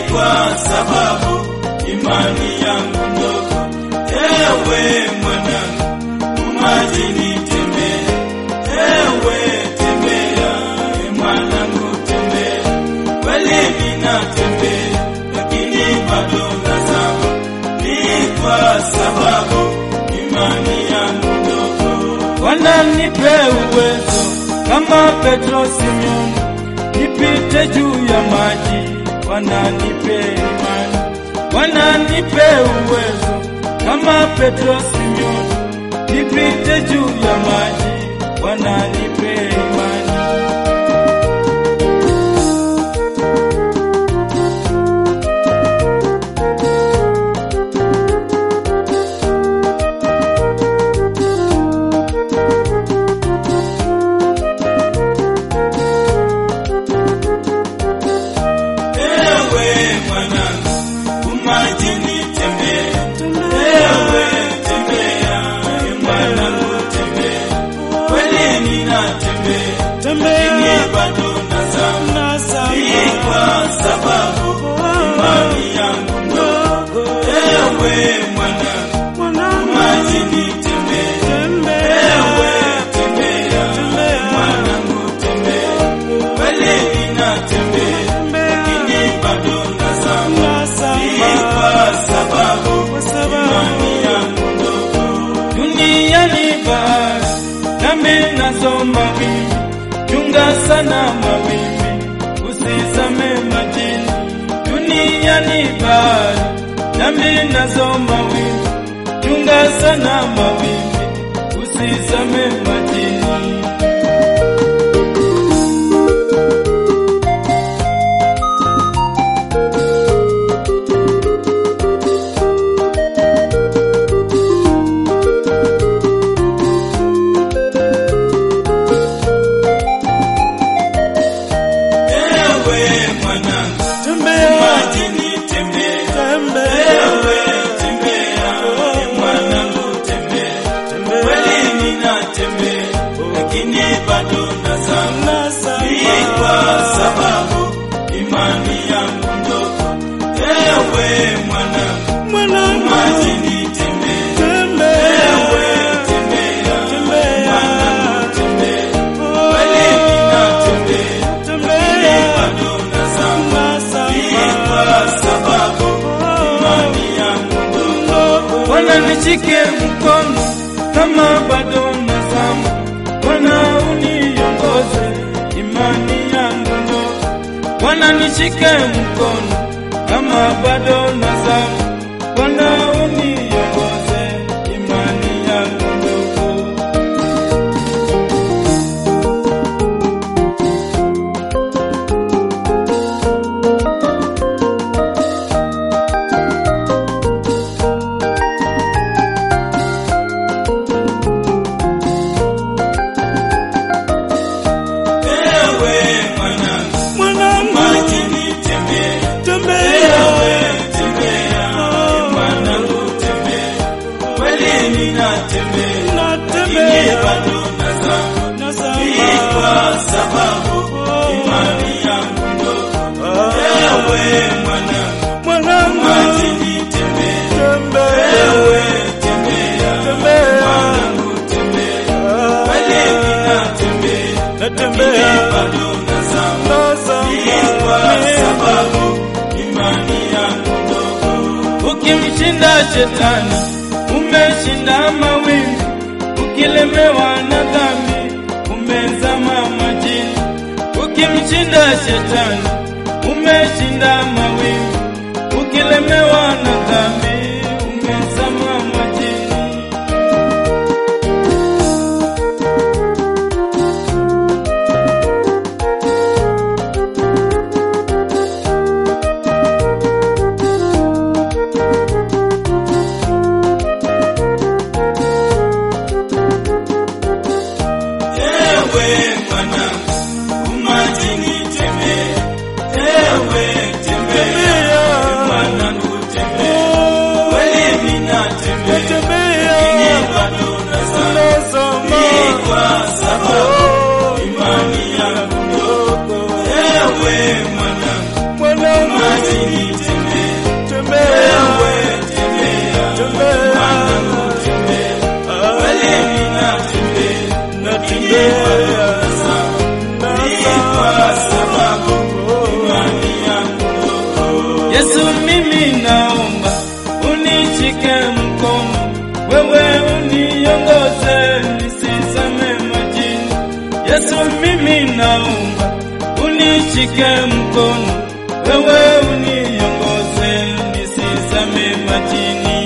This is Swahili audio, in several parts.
kwa sababu imani yangu ndogo. Ewe mwanangu, majini tembea, ewe tembea, e mwanangu tembea, kweli ninatembea, lakini bado nazama, ni kwa sababu imani yangu ndogo. Bwana nipe uwezo kama Petro Simeoni, nipite juu ya maji. Bwana nipe imani, Bwana nipe uwezo kama Petro Simeoni, nipite juu ya maji. Bwana nipe imani. Ewe mwanangu, majini tembea, ewe tembea, e mwanangu tembea, kweli ninatembea, lakini bado nazama, ni kwa sababu imani yangu ndogo. Ewe mwanangu, majini tembea, ewe tembea, e mwanangu tembea, kweli ninatembea, lakini bado nazama, ni kwa sababu imani yangu ndogo. Duniani bahari, nami nazo mawimbi, chunga sana mawimbi, usizame majini. Duniani bahari, nami nazo mawimbi, chunga sana mawimbi, usizame majini. Ewe mwanangu, majini tembea, ewe tembea, e mwanangu tembea, kweli ninatembea, lakini bado nazama, ni kwa sababu imani yangu ndogo. Ewe mwanangu, majini tembea, ewe tembea, e mwanangu tembea, kweli ninatembea, lakini bado nazama, ni kwa sababu imani yangu ndogo. Bwana nishike mkono kama bado nazama, Bwana uniongoze imani yangu ndogo. Bwana nishike mkono kama bado nazama, Bwana uniongoze imani yangu ndogo. Ewe mwanangu, majini tembea, ewe tembea, e mwanangu tembea, kweli ninatembea, lakini bado nazama, ni kwa sababu imani yangu ndogo. Ewe mwanangu, majini tembea, ewe tembea, e mwanangu tembea, kweli ninatembea, lakini bado nazama, ni kwa sababu imani yangu ndogo. Ukimshinda shetani umeshinda mawimbi, ukilemewa na dhambi umezama majini. Ukimshinda shetani umeshinda mawimbi, ukilemewa na dhambi umezama majini. Ewe mwanangu, majini tembea, ewe tembea, mwanangu tembea, Yesu, mimi naomba unishike mkono, wewe uniongoze nisizame majini. Yesu, mimi naomba unishike mkono, wewe uniongoze nisizame majini.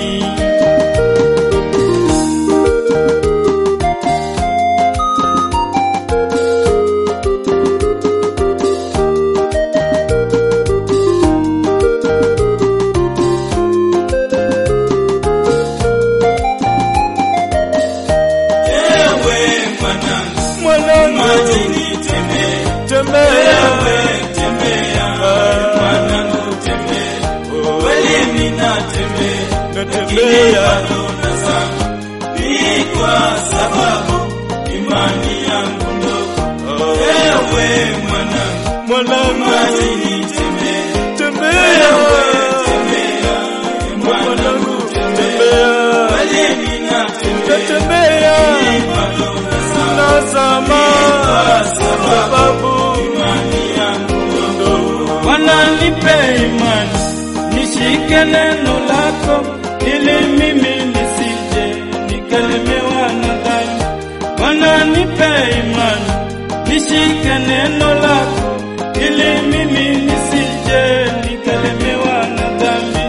Ewe mwanangu, Mwanangu, majini tembea, tembea ewe tembea, mwanangu tembea, kweli ninatembea, lakini natembea bado nazama, ni kwa sababu imani yangu ndogo. Ewe mwanangu, mwanangu, majini tembea, tembea tembea, mwanangu tembea kweli ninatembea, natembea bado nazama, nazama sababu imani yangu ndogo. Bwana nipe imani, nishike neno lako, ili mimi nisije nikalemewa na dhambi. Bwana nipe imani, nishike neno lako, ili mimi nisije nikalemewa na dhambi.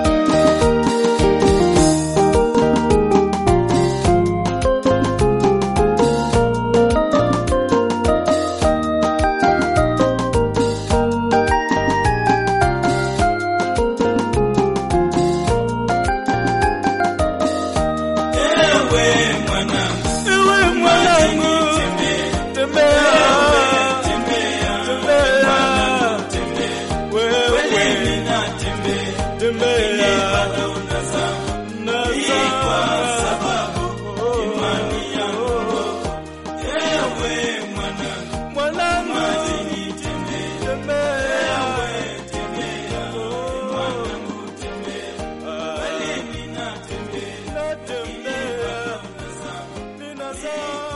Ewe mwanangu, Ewe mwanangu, tembea, tembea, tembea, kweli wewe ninatembea, tembea, bado nazama, kwa sababu imani yangu ndogo. Ewe mwanangu, mwanangu, majini tembea, tembea, tembea, mwanangu tembea, kweli ninatembea, natembea, nazama, ninazama